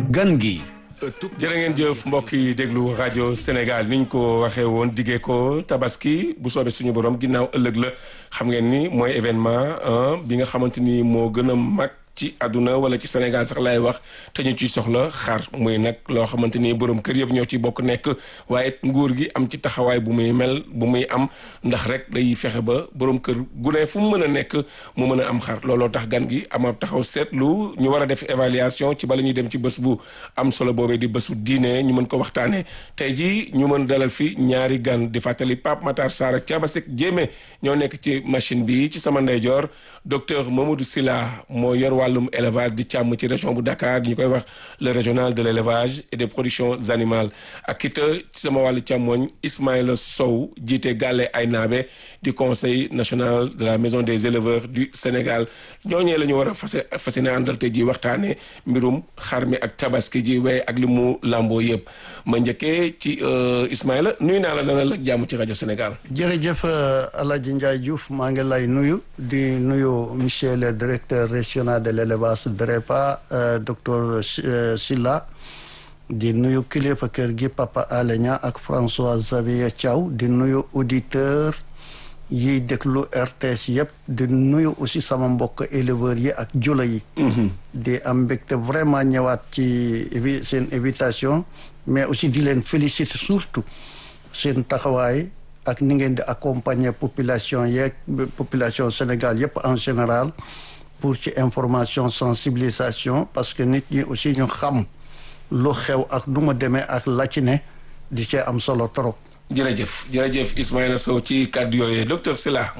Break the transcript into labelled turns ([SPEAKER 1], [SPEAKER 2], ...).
[SPEAKER 1] gan gi
[SPEAKER 2] jërë ngeen jëf mbokk yi déglu rajo Sénégal ni ñu ko waxee woon diggee ko tabaski bu soobee suñu borom ginnaaw ëllëg la xam ngeen ni mooy événement bi nga xamante ni moo gën a mag ci àdduna wala ci Sénégal sax laay wax te ñu ciy soxla xar muy nag loo xamante ni borom kër yëpp ñoo ci bokk nekk waaye nguur gi am ci taxawaay bu muy mel bu muy am ndax rek day fexe ba borom kër gu ne fu mu mën a nekk mu mën a am xar looloo tax gan gi am taxaw seetlu ñu war a def évaluation ci bala ñuy dem ci bés bu am solo boobee di bésu diine ñu mën ko waxtaanee tey jii ñu mën dalal fi ñaari gan di fàttali Pape Matar Sarr ak Thiaba Seck Diémé ñoo nekk ci machine bi ci sama ndeyjoor docteur Mamadou Sylla moo yor wàllum élevage di càmm ci région bu Dakar ñu koy wax le régional de l' élevage et des productions animales ak it ci sama wàllu càmmooñ Ismaïla Sow jiite Gàlle Aynaabe du conseil national de la maison des éleveurs du Sénégal ñooñee la ñu war a fase fase ne àndal te ji waxtaane mbirum xar mi ak tabaski ji waaye ak li mu làmboo yëpp ma njëkkee ci Ismaïla nuyu naa la dalal ak jàmm ci rajo Sénégal
[SPEAKER 3] jërëjëf Alaaji Ndiaye Diouf maa ngi lay nuyu di nuyu monsieur le directeur régional de l'élevage DREPA docteur Sylla di nuyu kilifa kër gi Papa Alenia ak François Xavier Thiaw di nuyu auditeur yiy déglu RTS yëpp di nuyu aussi sama mbokk éleveurs yi ak jula yi di am mbégte vraiment ñëwaat ci seen invitation mais aussi di leen féliciter surtout seen taxawaay ak ni ngeen di accompagner population yeeg population Sénégal yëpp en général pour ci information sensibilisation parce que nit ñi aussi ñu xam lu xew ak nu ma demee ak la ci ne di cee am solo trop.
[SPEAKER 2] jërëjëf jërëjëf Ismaïla Sow ci kàddu yooyu docteur Sylla